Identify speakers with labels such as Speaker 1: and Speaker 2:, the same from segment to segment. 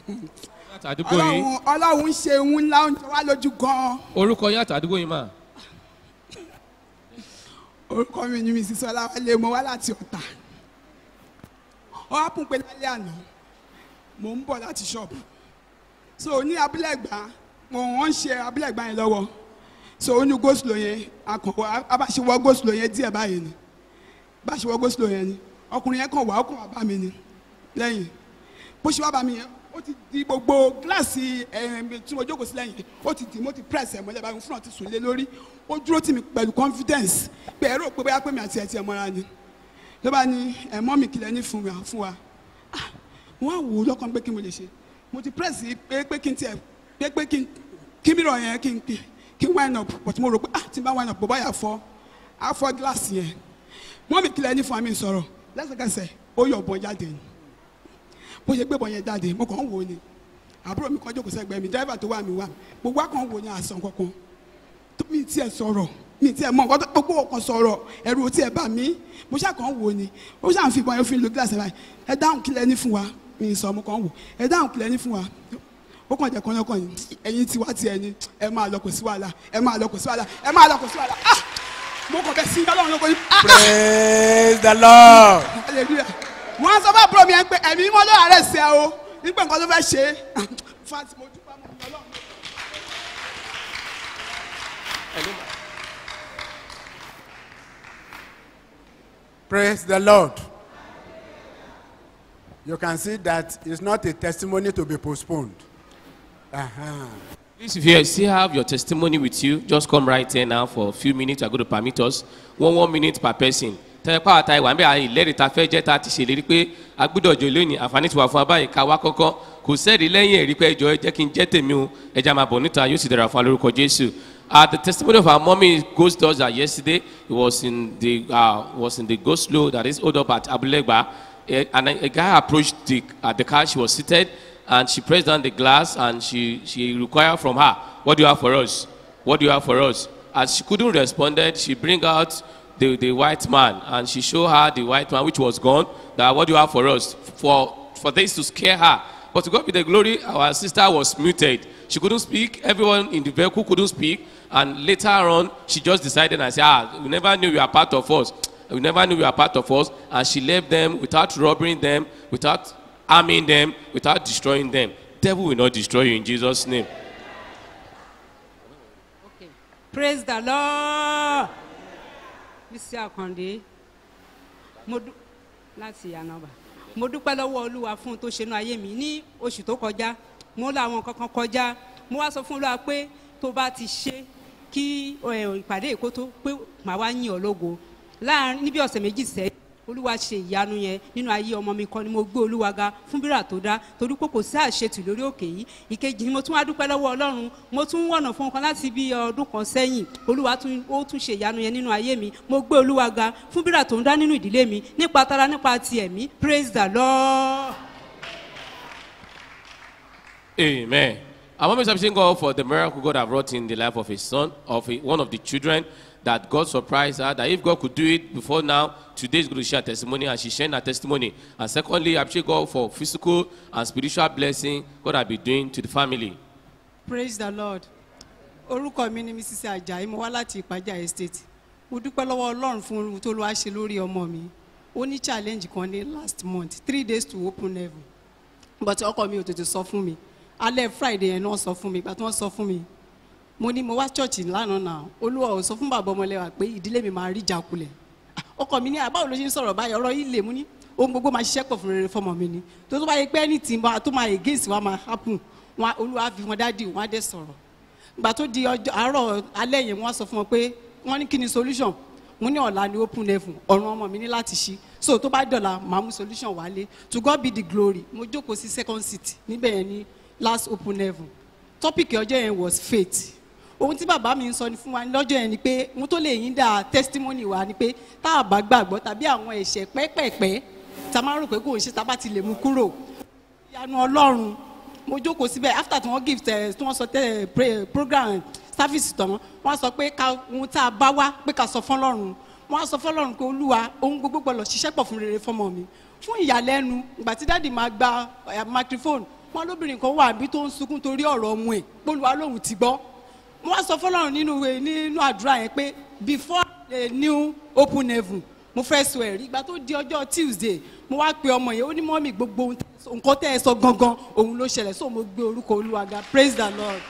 Speaker 1: láti àdúgbò yìí
Speaker 2: ọlọ́run ọlọ́run ń ṣe ohun ńlá oúnjẹ wá lójú gan-an
Speaker 1: orúkọ yín àti àdúgbò yìí mà
Speaker 2: orúkọ mi ni mrs ọláwálé mo wá láti ọ̀tà ó wá pùn pé lálẹ́ àná mò ń bọ̀ láti ṣọ́ọ̀bù so ní abúlé ẹ̀gbá mo wọ́n ń ṣe abúlé ẹ̀gbá yẹn lọ́wọ́ so ó ní goslo yẹn akọ̀wé abáṣewọ́ goslo yẹn díẹ̀ báyìí ni báṣewọ́ goslo yẹn ni ọkùnrin yẹn kàn wá ó kàn wá bá mi ni lẹ́yìn bó ṣe wá bá mi yẹn ó ti di gbogbo gíláàsì ẹ̀ẹ́m tí mo jókòó sí lẹ́yìn ó ti di mo ti press ẹ̀ mọ́lẹ̀ báyìí fúnra ti sùn lé lórí ó dúró tì mí pẹ̀lú confidence pé ẹ̀rọ pé bóyá pé mi àti ẹ̀ ti ẹ̀ mọ́ra ni ló bá ní ẹ̀mọ́ mi kìlẹ̀ ní fún wa fún wa Ah, wọ́n á wò ó lọ́kàn pé kí mo lè ṣe mo ti press yìí pé pé kí n tiẹ̀ pé pé kí n kí mìíràn yẹn kí n kí kí n wine up but mo rò pé ah tí n bá wine up bó báyà fọ́ á fọ́ gíláàsì yẹn mọ́ mi kìlẹ̀ ní fún wa mi sọ̀rọ̀ lẹ́sẹ̀kẹsẹ̀ ó yọ̀ bọ́ jáde ni bó ṣe gbé bọ́ yẹn jáde mo kàn ń wò ó ni àbúrò mi kan jókòó sẹ́gbẹ̀ẹ́ mi dẹ́rẹ́bà tó wà mí wà mí gbogbo akàn wò ní àsán kankan tó mi tiẹ̀ sọ̀rọ̀ mi tiẹ̀ mọ̀ nǹkan tó gbogbo ọkàn sọ̀rọ̀ ẹ̀rù tiẹ̀ bà mí mo ṣáà kàn ń wò ó ni ó ṣáà ń fi ìbọn yẹn fi lo gíláàsì báyìí ẹ dáhùn kílẹ̀ ní fún wa mi sọ mo kàn ń wò ẹ dáhùn kílẹ̀ ní fún wa ó kàn jẹ́ kọ́nyọ́kọ́ yìí ẹ̀yin tiwa tiẹ̀ ni ẹ máa lọ kò sí wàhálà ẹ máa lọ kò sí wàhálà ẹ máa lọ kò sí wàhálà ah mo kàn bẹ sí ọlọ́run lóko yìí ah
Speaker 3: praise the lord.
Speaker 2: hallelujah wọ́n á sọ fún àbúrò mi yẹn pé ẹ̀mí mọ́ ló àárẹ̀ sí ẹ o nígbà nǹkan tó fẹ́ ṣe é fati mo dúpẹ́ mọ́ mi ọlọ́run.
Speaker 3: Praise the Lord. You can see that it's not a testimony to be postponed. Uh-huh.
Speaker 1: Please, if you still have your testimony with you, just come right here now for a few minutes. We're going to permit us one one minute per person. tẹ́lẹ̀pá àtà ìwà ń bẹ̀ àyè ìlẹ́rìí ta fẹ́ jẹ́ ta ti ṣèlérí pé agbúdọ̀jọ lónìí àǹfààní ti wà fún abáyé ká wá kọ́kọ́ kò sẹ́ẹ̀rí lẹ́yìn ẹ̀rí pé ẹjọ́ ẹ jẹ́ kí n jẹ́ tèmi o ẹja máa bọ̀ níta yóò sì dára fún alórúkọ jésù. Uh, the testimony of our mommy ghost does that yesterday it was in the uh, was in the go slow that is hold up at abulegba Eh, and a, a guy approached the at the car she was seated and she pressed down the glass and she she required from her what do you have for us what do you have for us as she couldn't respond she bring out the the white man and she show her the white man which was gone that what do you have for us for for this to scare her but to god be the glory our sister was muted she couldn't speak everyone in the vehicle couldn't speak and later on she just decided and say ah we never knew you are part of us we never knew you were part of us and she left them without robbing them without harming them without destroying them devil will not destroy you in jesus name
Speaker 4: praise the lord bísí àkàndé mo dú láti ànábà mo dúpẹ́ lọ́wọ́ olúwa fún un tó ṣe inú ayé mi ní oṣù tó kọjá mo láwọn kankan kọjá mo wá sọ fún olúwa pé tó bá ti ṣe kí ẹ, ìpàdé èkó tó pé màá wá yìn ọ́ lógo láàrin níbi ọ̀sẹ̀ méjì sẹ́yìn olúwa ṣe ìyanu yẹn nínú ayé ọmọ mi kan ni mo gbé olúwa ga fún bírà tó dá torí pé kò sí àṣetù lórí òkè yìí ìkejì ni mo tún wá dúpẹ́ lọ́wọ́ ọlọ́run mo tún wọ̀nà fún ọkàn láti bí ọdún kan sẹ́yìn olúwa tún ó tún ṣe ìyanu yẹn nínú ayé mi mo gbé olúwa ga fún bírà tó ń dá nínú ìdílé mi nípa tara nípa ti ẹ̀mí praise the lord.
Speaker 1: Amen. Our mom is appreciating God for the miracle God have wrought in the life of his son, of a- one of the children, that God surprised her, that if God could do it before now, today is going to share testimony, and she's sharing her testimony. And secondly, I appreciate God for physical and spiritual blessing God has been doing to the family.
Speaker 5: praise the lord orúkọ mi ni mrs ajayi mo wá láti ìpájà estate mo dúpẹ́ lọ́wọ́ ọlọ́run fún ohun tó ló wá ṣe lórí ọmọ mi ó ní challenge kan ní last month three days to open heaven but ọkọ mi ò tètè sọ fún mi alẹ́ friday yẹn náà sọ fún mi ìgbà tí wọ́n sọ fún mi mo ní mo wá church lánàá náà olúwa ò sọ fún bàbá ọmọlẹ́wà pé ìdílé mi máa rí ìjákulẹ̀ Ah, ọkọ mi ní àbáwò ló ṣe ń sọ̀rọ̀ báyìí ọ̀rọ̀ yìí lè mú ní ohun gbogbo máa ṣiṣẹ́ pọ̀ fún rere fọmọ mi ni tó tó bá yẹ pé anything bá tó máa against wa máa happen wọn olúwa fi wọn dádì wọn á dẹ̀ sọ̀rọ̀ ìgbà tó di ọjọ́ àárọ̀ alẹ́ yẹn wọ́n sọ fún wọn pé wọ́n ní kí ni solution mo ní ọ̀la ni open level ọ̀run ọmọ mi ní láti ṣí so tó bá dọ̀la màá mú solution wálé to God be the glory mo jókòó sí second seat níbẹ̀ yẹn ní last open level topic ọjọ́ yẹn was faith ohun tí bàbá mi ń sọ ni fún wa lọ́jọ́ yẹn ni pé ohun tó lè yín dá testimony wa ni pé tá a bá gbàgbọ́ tàbí àwọn ẹ̀ṣẹ̀ pẹ́pẹ̀pẹ́ tá a máa ń rò pé kò ń ṣe tá a bá ti lè mú kúrò ìyanu ọlọ́run mo jókòó síbẹ̀ after tí wọ́n give tẹ̀ tí wọ́n sọ tẹ̀ pray- program service tán wọ́n sọ pé ká ohun tá a bá wá pé ká sọ fọlọ́run wọ́n á sọ fọlọ́run pé olúwa ohun gbogbo gbọ́dọ̀ ṣiṣẹ́ pọ̀ fún rere fọmọ mi fún ìyàlẹ́nu ìgbà tí dáàdì máa gba eh, microphone wọn lóbìnrin kan wà bí tó ń sunkún torí ọ̀rọ̀ ọmọ ẹ̀ polúwa lòun ti gbọ́ mo wá sọ fọlọ́run nínú ìwé nínú àdúrà yẹn pé before a new open heaven mo fẹ́ sọ ẹ̀rí ìgbà tó di ọjọ́ tuesday mo wá pe ọmọ yẹn ó ní mọ́mì gbogbo ohun tẹ́ ẹ sọ- nǹkan tẹ́ ẹ sọ gangan òun ló ṣẹlẹ̀ so mo gbé orúkọ olúwa ga praise the lord.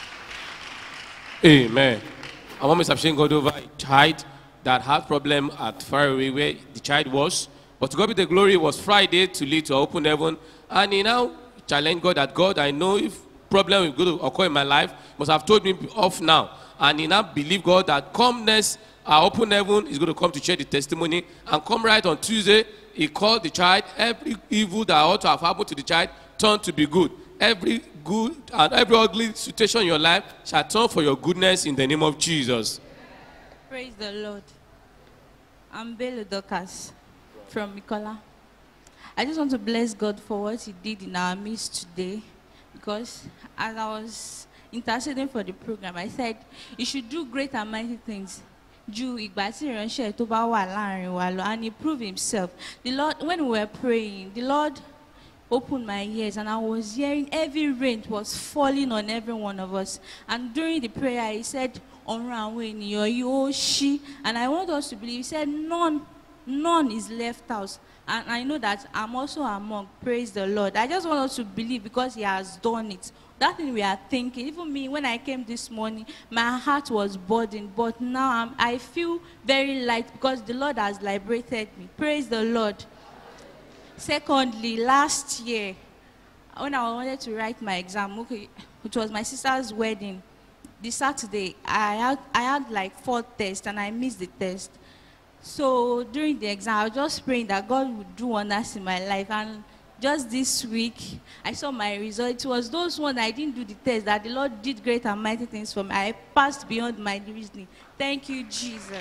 Speaker 1: Amen. Our mom is appreciating God over a child that had problem at far away where the child was. But to God be the glory, it was Friday to lead to open heaven. And he now challenged God that God, I know if problem is going to occur in my life, you must have told me off now. And he now believed God that come next, our open heaven is going to come to share the testimony. And come right on Tuesday, he called the child. Every evil that ought to have happened to the child turned to be good. Every good and every ugly situation in your life shall turn for your goodness in the name of Jesus.
Speaker 6: Praise the Lord. I'm Belo Dokas from Mikola. I just want to bless God for what He did in our midst today because as I was interceding for the program, I said, You should do great and mighty things. ju ìgbà tí ìránṣẹ́ tó bá wà láàrin wa lọ and he proved himself the lord when we were praying the lord opened my ears and I was hearing heavy rain was falling on every one of us. And during the prayer, he said, ọ̀run àwọn ènìyàn yóò ṣí. And I want us to believe, he said, none, none is left out. And I know that I'm also among, praise the Lord. I just want us to believe because he has done it. That thing we are thinking, even me, when I came this morning, my heart was burdened. But now I'm, I feel very light because the Lord has liberated me. Praise the Lord. Secondly, last year, when I wanted to write my exam, okay, which was my sister's wedding, this Saturday, I had, I had like four tests and I missed the test. So during the exam, I was just praying that God would do wonders in my life. And just this week, I saw my result. It was those ones I didn't do the test that the Lord did great and mighty things for me. I passed beyond my reasoning. Thank you, Jesus.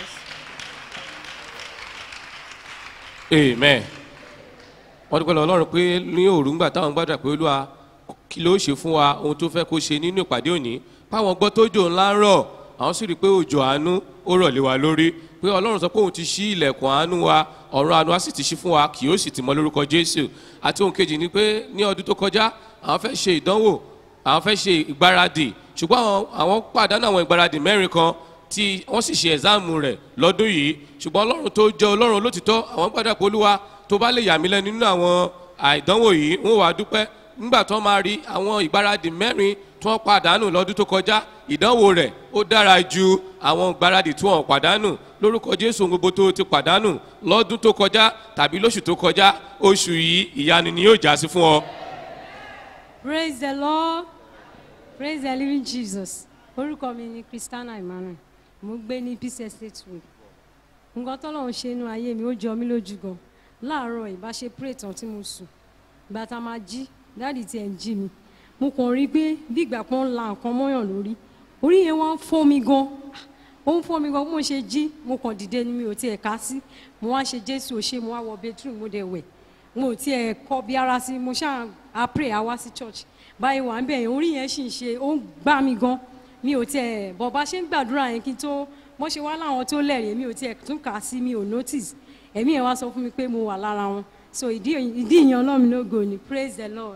Speaker 1: amen wọ́n dúpẹ́ lọ ọlọ́run pé ní òru ńgbà táwọn gbàdúrà pé olúwa kí ló ṣe fún wa ohun tó fẹ́ kó ṣe nínú ìpàdé òní páwọn gbọ́ tó jò ńlá ń rọ̀ àwọn sì rí i pé òjò àánú ó rọ̀ lé wa lórí pé ọlọ́run sọ pé òun ti ṣí ilẹ̀kùn àánú wa ọ̀run àánú wa sì ti ṣí fún wa kì yóò sì ti mọ lórúkọ jésù àti ohun kejì ni pé ní ọdún tó kọjá àwọn fẹ́ ṣe ìdánwò àwọn fẹ́ ṣe ìgbáradì ṣùgbọ́n àwọn àwọn pàdánù àwọn ìgbáradì mẹ́rin kan tí wọ́n sì ṣe ẹ̀sáàmù rẹ̀ lọ́dún yìí ṣùgbọ́n ọlọ́run tó jẹ́ ọlọ́run olótìtọ́ àwọn gbàdúrà pé olúwa tó bá lè yà mí lẹ́nu nínú àwọn àìdánwò yìí wọ́n wàá dúpẹ́ nígbà tó máa rí àwọn ìgbáradì mẹ́rin tí wọ́n pàdánù lọ́dún tó kọjá ìdánwò rẹ̀ ó dára ju àwọn ìgbáradì tí wọ́n pàdánù lórúkọ jésù ohun gbogbo tó ti pàdánù lọ́dún tó kọjá tàbí lóṣù tó kọjá oṣù yìí ìyanu ni yóò já sí fún ọ.
Speaker 7: praise the lord praise the living jesus orúkọ mi ni christiana emmanuel mo gbé ní peace estate road nǹkan tọ́lọ́run ṣe inú ayé mi ó jọ mí lójú gan láàárọ̀ ìbáṣe pray tán tí mo sùn ìgbà tá a máa jí dáàdì tí ẹ̀ ń jí mi mo kàn rí i pé bí ìgbà kan ń la nǹkan mọ́yàn lórí orí yẹn wá ń fọ́ mi gan ó ń fọ́ mi gan bí mo ṣe jí mo kàn dìde ni mi ò tiẹ̀ ká sí mo wá ṣe jésù òṣè mo wá wọ bedroom mo dẹ̀ wẹ̀ mo ò tiẹ̀ kọ́ bí ara sí mo ṣáà a pray a wá sí church báyìí wà ń bẹ̀ yẹn orí yẹn sì ń ṣe ó ń gbá mi gan mi ò tiẹ̀ bọ̀ bá ṣe ń gbàdúrà yẹn kí n tó wọ́n ṣe wá láwọn tó lẹ́rìí mi ò tiẹ̀ tún kà á sí mi ò notice ẹ̀mí yẹn wá sọ fún mi pé mo wà lára wọn so ìdí ìdí ìyẹn ọlọ́run lógo ni praise the lord.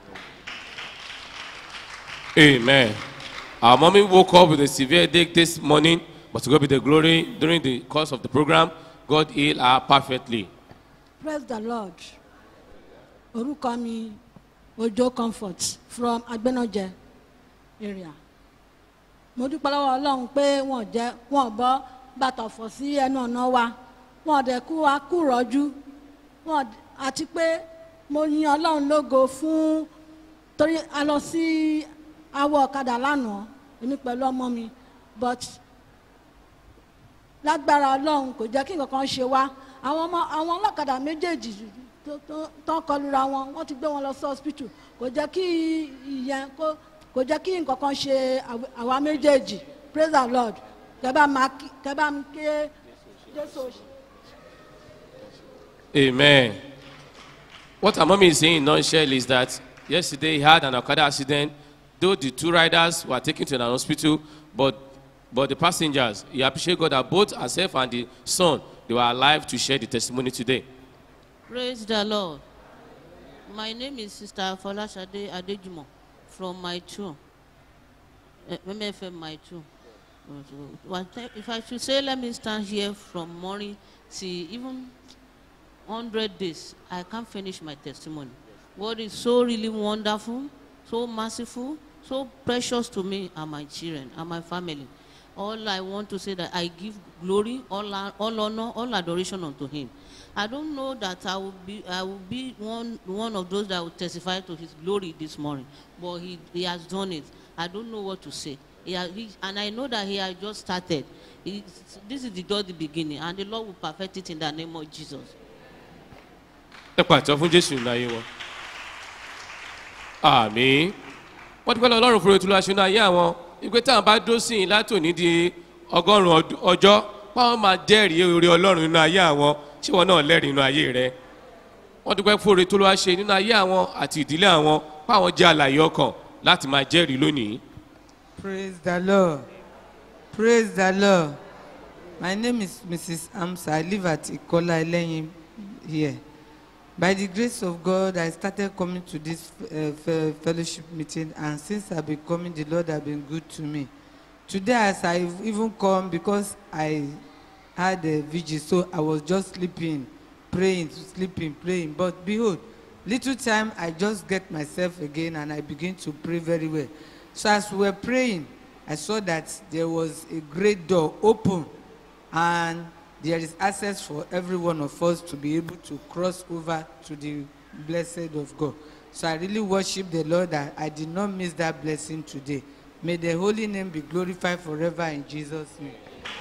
Speaker 1: Amen. Our mommy woke up with a severe headache this morning, but to God be the glory. During the course of the program, God healed her perfectly.
Speaker 8: praise the lord orúkọ mi ojo comfort from agbẹnọjẹ area mo dúpẹ́ lọ́wọ́ ọlọ́run pé wọ́n jẹ́ wọ́n bọ́ bàtà fọ̀ sí ẹnu ọ̀nà wa wọ́n dẹ̀ kú wa kú rọ́jú wọ́n d- àti pé mo yin ọlọ́run lógo fún torí a lọ sí awọ ọ̀kadà lánàá èmi pẹ̀lú ọmọ mi but lágbára ọlọ́run kò jẹ́ kí nǹkan kan ṣe wá àwọn ọmọ àwọn ọlọ́kadà méjèèjì tó- tó- tó ń kọlura wọn wọ́n ti gbé wọn lọ sí hospital kò jẹ́ kí ìyẹn kó kò jẹ́ kí nǹkan kan ṣe àw- àwa méjèèjì praise the lord kẹ́bà máa kí- kẹ́bà mi ké jésù òṣì.
Speaker 1: Amen. What our mommy is saying in nutshell is that yesterday he had an Okada accident. Though the two riders were taken to an hospital, but but the passengers, he appreciate God that both herself and the son they were alive to share the testimony today.
Speaker 9: Praise the Lord. My name is Sister Folashade Adejumo from my true. Uh, MFM my true. Uh, so, well, te- If I should say, let me stand here from morning till even 100 days, I can't finish my testimony. God is so really wonderful, so merciful, so precious to me and my children and my family. All I want to say that I give glory, all, hon- all honor, all adoration unto Him. I don't know that I will be, I will be one, one of those that will testify to His glory this morning, but He, he has done it. I don't know what to say. He has, he, and I know that He has just started. He, this is the just the beginning, and the Lord will perfect it in the name of Jesus.
Speaker 1: ẹ pàtó fún jésù nínú ayé wọn. àmì wọ́n ti pẹ́ lọ ọlọ́run fúnra ètùlọ aṣọ ayé àwọn ìpè táwọn bá dó sí i látòní di ọgọ́rùn-ún ọd- ọjọ́ báwọn máa jẹ́rìí orí ọlọ́run nínú ayé àwọn tí wọn náà lẹ́rìí nínú ayé rẹ. wọ́n ti pẹ́ fúnra ètùlọ aṣọ nínú ayé àwọn àti ìdílé àwọn báwọn jẹ́ àlàyé ọkàn láti máa jẹ́rìí lónìí.
Speaker 10: Praise the Lord. Praise the Lord. My name is Mrs. Amsa. I live at Ikola Eleyin here. By the grace of God, I started coming to this uh, fe- fellowship meeting, and since I've been coming, the Lord has been good to me. Today, as I even come, because I had a vigil, so I was just sleeping, praying, sleeping, praying. But behold, little time, I just get myself again, and I begin to pray very well. So as we were praying, I saw that there was a great door open, and there is access for every one of us to be able to cross over to the blessed of God. So I really worship the Lord that I did not miss that blessing today. May the holy name be glorified forever in Jesus' name.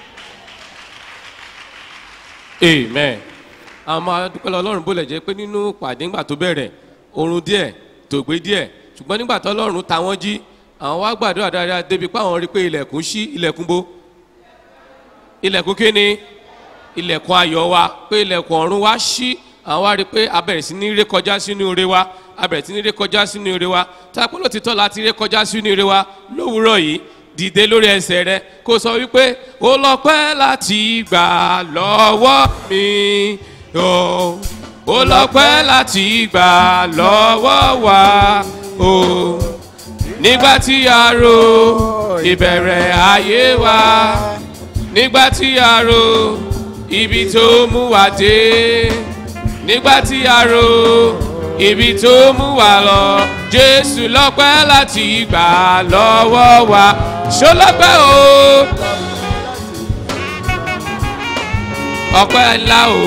Speaker 1: amen àwọn máa dúpẹ́ lọ ọlọ́run bó lẹ̀ jẹ́ pé nínú pàdé ńgbà tó bẹ̀rẹ̀ oorun díẹ̀ tògbé díẹ̀ ṣùgbọ́n nígbà tó ọlọ́run ta wọ́n jí àwọn wá gbàdúrà dáadáa débi pé àwọn rí i pé ilẹ̀kùn ṣí ilẹ̀kùn bó ilẹ̀kùn kíni ilẹ̀kùn ayọ̀ wa pé ilẹ̀kùn ọ̀run wa ṣí àwọn wá rí i pé a bẹ̀rẹ̀ sí ní ré kọjá sínú ire wa a bẹ̀rẹ̀ sí ní ré kọjá sínú ire wa tá a pẹ́ lótìtọ́ láti ré kọjá sínú ire wa lówùúrọ̀ yìí dìde lórí ẹsẹ̀ rẹ kó sọ wípé ó lọ pẹ́ láti gbà lọ́wọ́ mi o ó lọ pẹ́ láti gbà lọ́wọ́ wa o nígbà tí a ro ìbẹ̀rẹ̀ ayé wa nígbà tí a ro ibi tó mú wa dé nígbà tí a ro ibi tó mú wa lọ jésù lọ́pẹ́ láti gbà lọ́wọ́ wa ṣó lọ́pẹ́ o ọpẹ́ ńlá o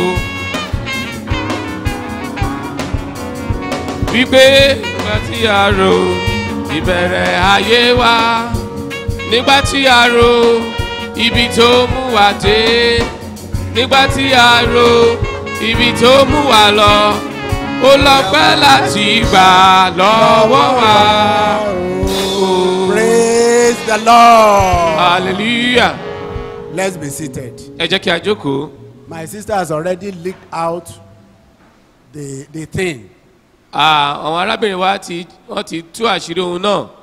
Speaker 1: wípé nígbà tí a ro ìbẹ̀rẹ̀ ayé wa nígbà tí a ro ibi tó mú wa dé nígbà tí a ro ibi tó mú wa lọ ó lọ́pẹ́ láti gbà lọ́wọ́ wa.
Speaker 3: Praise the Lord.
Speaker 1: hallelujah.
Speaker 3: Let's be seated.
Speaker 1: ẹ jẹ́ kí a jókòó.
Speaker 3: My sister has already leaked out the, the thing.
Speaker 1: Ah, àwọn arábìnrin wa ti wọ́n ti tú àṣírí ohun náà.